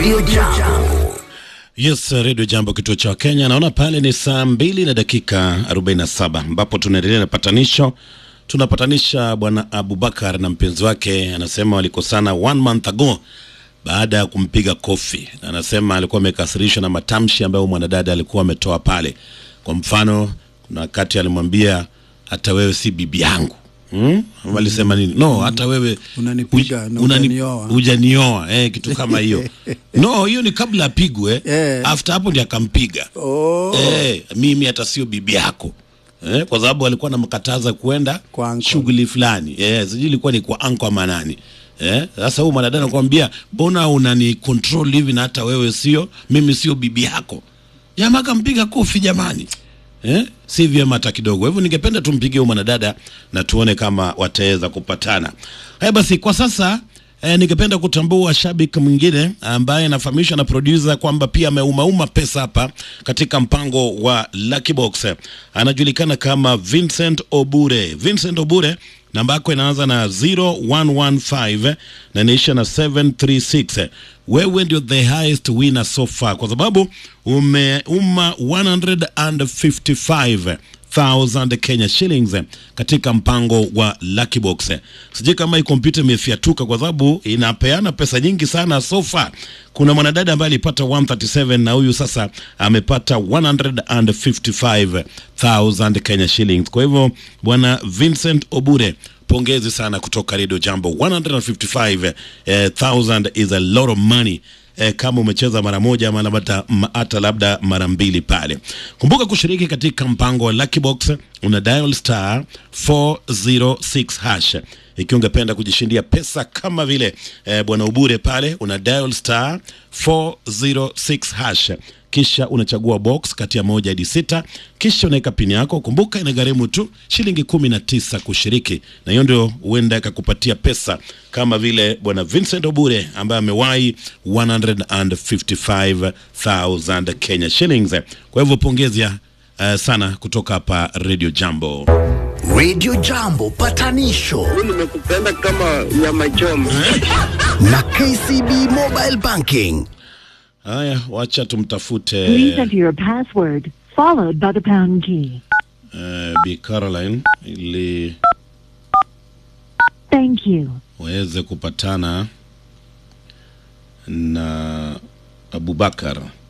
Radio Jambo. Yes, Radio Jambo, kituo cha Kenya. Naona pale ni saa mbili na dakika 47 ambapo tunaendelea na patanisho. Tunapatanisha bwana Abubakar na mpenzi wake, anasema walikosana one month ago baada ya kumpiga kofi. Anasema alikuwa amekasirishwa na matamshi ambayo mwanadada alikuwa ametoa pale. Kwa mfano, kuna wakati alimwambia hata wewe si bibi yangu Hmm? Walisema nini? No, hata wewe Unanipiga uj- na unani- hujanioa. hujanioa eh, kitu kama hiyo. No, hiyo ni kabla apigwe. Eh. After hapo ndiye akampiga. Oh. Eh, mimi hata sio bibi yako. Eh, kwa sababu alikuwa anamkataza kwenda Kwa uncle. shughuli fulani. Eh, sijui ilikuwa ni kwa anko ama nani. Eh, sasa huyu mwanadada anakuambia, "Mbona unani control hivi na hata wewe sio, mimi sio bibi yako." Jamaa akampiga kofi jamani. Eh? Si vyema hata kidogo. Hivyo ningependa tumpigie huyu mwanadada na tuone kama wataweza kupatana. Haya basi kwa sasa eh, ningependa kutambua shabiki mwingine ambaye anafahamishwa na producer kwamba pia ameumauma pesa hapa katika mpango wa Lucky Box. Anajulikana kama Vincent Obure. Vincent Obure namba yako inaanza na 0115 na inaisha na 736 wewe ndio the highest winner so far kwa sababu umeuma 155,000 Kenya shillings katika mpango wa Lucky Box. Sijui kama hii kompyuta imefiatuka kwa sababu inapeana pesa nyingi sana so far. Kuna mwanadada ambaye alipata 137 na huyu sasa amepata 155,000 Kenya shillings. Kwa hivyo bwana Vincent Obure pongezi sana kutoka Radio Jambo 155,000 is a lot of money eh, kama umecheza mara moja ama labda ma- hata labda mara mbili pale. Kumbuka kushiriki katika mpango wa Lucky Box, una dial star 406 hash ikiwa ungependa kujishindia pesa kama vile eh, bwana Ubure pale, una dial star 406 hash kisha unachagua box kati ya moja hadi sita, kisha unaweka pini yako. Kumbuka inagharimu tu shilingi kumi na tisa kushiriki, na hiyo ndio huenda ikakupatia pesa kama vile bwana Vincent Obure ambaye amewahi 155,000 Kenya shillings. Kwa hivyo pongezi uh, sana kutoka hapa Radio Jambo. Radio Jambo patanisho nimekupenda kama nyama choma. na KCB Mobile Banking. Haya, wacha tumtafute Please enter your password, followed by the pound key. uh, Bi Caroline ili Thank you. waweze kupatana na Abubakar.